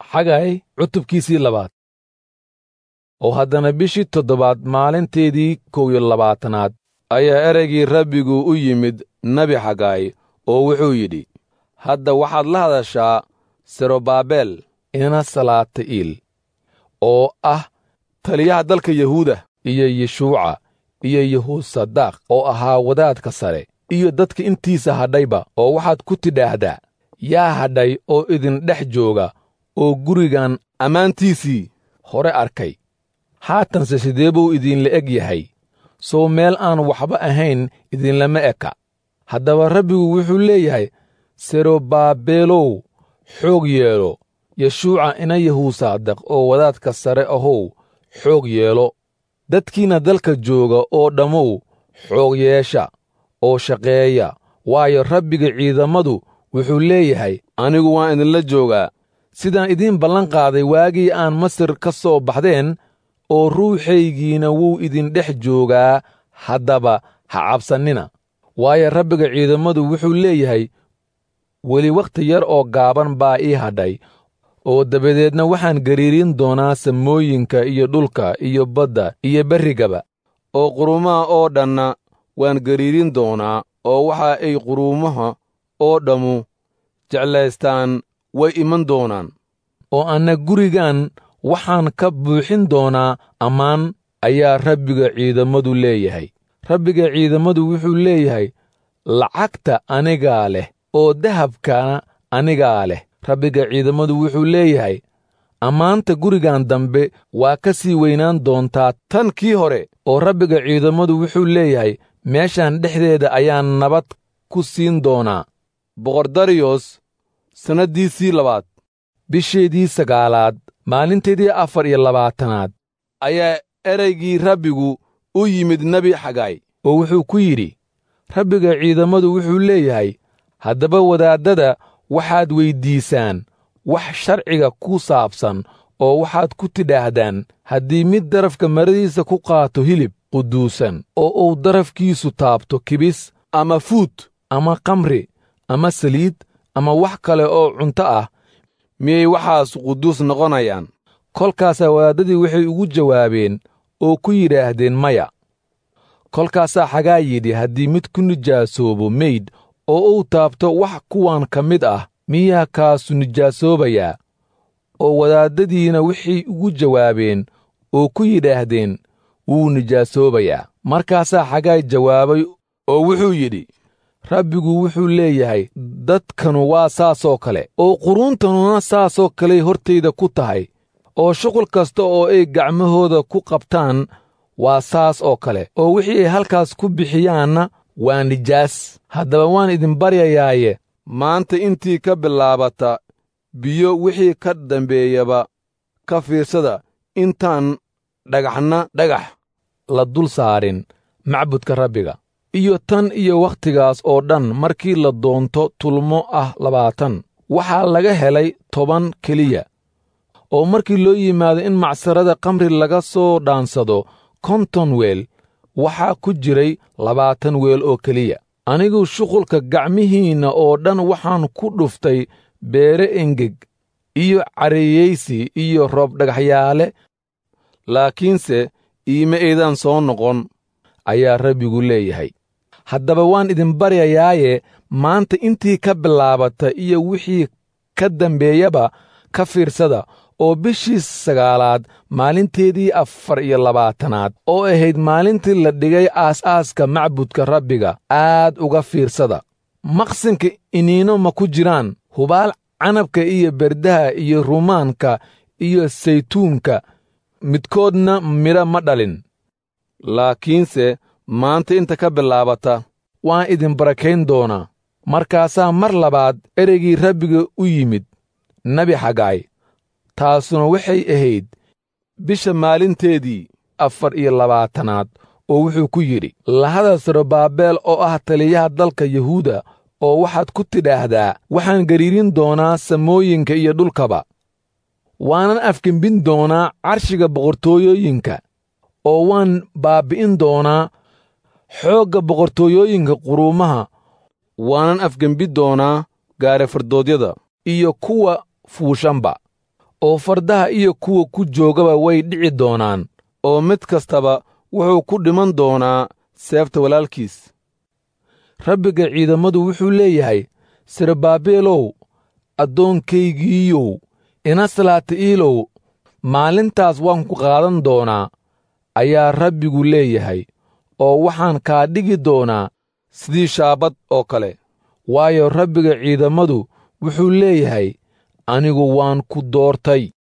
xagay cutubkiisii labaad oo haddana bishii toddobaad maalinteedii kow iyo labaatanaad ayaa ereygii rabbigu u yimid nebi xagaay oo wuxuu yidhi hadda waxaad la hadashaa serobaabel ina salaati'iil oo ah taliyaha dalka yahuuda iyo yeshuuca iyo yehuusadaaq oo ahaa wadaadka sare iyo dadka intiisa hadhayba oo waxaad ku tidhaahdaa yaa hadhay oo idin dhex jooga oo gurigan ammaantiisii hore arkay haatanse sidee buu idinla eg yahay soo meel aan waxba ahayn idinlama eka haddaba rabbigu wuxuu leeyahay serobaabeelow xoog yeelo yeshuuca ina yahuusaadaq oo wadaadka sare ahow xoog yeelo dadkiinna dalka jooga oo dhammow xoog yeesha oo shaqeeya waayo rabbiga ciidammadu wuxuu leeyahay anigu waan idinla joogaa sidaan idiin ballan qaaday waagii aan masir ka soo baxdeen oo ruuxaygiina wuu idin dhex joogaa haddaba ha cabsannina waayo rabbiga ciidammadu wuxuu leeyahay weli wakhti yar oo gaaban baa ii hadhay oo dabadeedna waxaan gariirin doonaa samooyinka iyo dhulka iyo badda iyo berrigaba oo quruumaha oo dhanna waan gariirin doonaa oo waxa ay quruumaha oo dhammu jeclaystaan way iman doonaan oo anna gurigan waxaan ka buuxin doonaa ammaan ayaa rabbiga ciidammadu leeyahay rabbiga ciidammadu wuxuu leeyahay lacagta anigaa leh oo dahabkana anigaa leh rabbiga ciidammadu wuxuu leeyahay ammaanta gurigan dambe waa ka sii weynaan doontaa tan kii hore oo rabbiga ciidammadu wuxuu leeyahay meeshan dhexdeeda ayaan nabad ku siin doonaa boqordariyos sannaddiisii labaad bisheedii sagaalaad maalinteedii afar iyo labaatanaad ayaa ereygii rabbigu u yimid nebi xagaay oo wuxuu ku yidhi rabbiga ciidammadu wuxuu leeyahay haddaba wadaaddada waxaad weyddiisaan wax sharciga ku saabsan oo waxaad ku tidhaahdaan haddii mid darafka maradiisa ku qaato hilib quduusan oo uu darafkiisu taabto kibis ama fuud ama kamri ama saliid ama wax kale oo cunto ah miyay waxaas quduus noqonayaan kolkaasaa wadaaddadii waxay ugu jawaabeen oo ku yidhaahdeen maya kolkaasaa xagaa yidhi haddii mid ku nijaasoobo meydh oo uu taabto wax kuwan ka mid ah miyaa kaasu nijaasoobayaa oo wadaaddadiina waxay ugu jawaabeen oo ku yidhaahdeen wuu nijaasoobayaa markaasaa xagaay jawaabay oo wuxuu yidhi rabbigu wuxuu leeyahay dadkanu waa saasoo kale oo quruuntanuna saasoo kaley hortayda ku tahay oo shuqul kasta oo ay gacmahooda ku qabtaan waa saas oo kale oo wixii ay halkaas ku bixiyaanna waa nijaas haddaba waan idin baryayaaye maanta intii ka bilaabata biyo wixii ka dambeeyaba ka fiirsada intaan dhagaxna dhagax la dul saarin macbudka rabbiga iyo tan iyo wakhtigaas oo dhan markii la doonto tulmo ah labaatan waxaa laga helay toban keliya oo markii loo yimaado in macsarada kamri laga soo dhaansado konton weel waxaa ku jiray labaatan weel oo keliya anigu shuqulka gacmihiinna oo dhan waxaan ku dhuftay beere engeg iyo cariyeysi iyo roob dhagaxyaale laakiinse iima aydan soo noqon ayaa rabbigu leeyahay haddaba waan idin baryayaaye maanta intii ka bilaabata iyo wixii ka dambeeyaba ka fiirsada oo bishii sagaalaad maalinteedii afar iyo labaatanaad oo ahayd maalintii la dhigay aas-aaska macbudka rabbiga aad uga fiirsada maqsinka iniino ma ku jiraan hubaal canabka iyo berdaha iyo rumaanka iyo saytuunka midkoodna midho ma dhalin laakiinse maanta inta ka bilaabata waan idin barakayn doonaa markaasaa mar labaad ereygii rabbiga u yimid nebi xagaay taasuna waxay ahayd bisha maalinteedii afar iyo labaatanaad oo wuxuu ku yidhi lahada sarobaabeel oo ah taliyaha dalka yuhuuda oo waxaad ku tidhaahdaa waxaan gariirin doonaa samooyinka iyo dhulkaba waanan afgembin doonaa carshiga boqortooyooyinka oo waan baabbi'in doonaa xoogga boqortooyooyinka quruumaha waanan afgembi doonaa gaarafardoodyada iyo kuwa fuushanba oo fardaha iyo kuwa ku joogaba way dhici doonaan oo mid kastaba wuxuu ku dhiman doonaa seefta walaalkiis rabbiga ciidammadu wuxuu leeyahay sirbaabeelow addoonkaygiiyow inaslaati'iilow maalintaas waan ku qaadan doonaa ayaa rabbigu leeyahay oo waxaan kaa dhigi doonaa sidii shaabad oo kale waayo rabbiga ciidammadu wuxuu leeyahay anigu waan ku doortay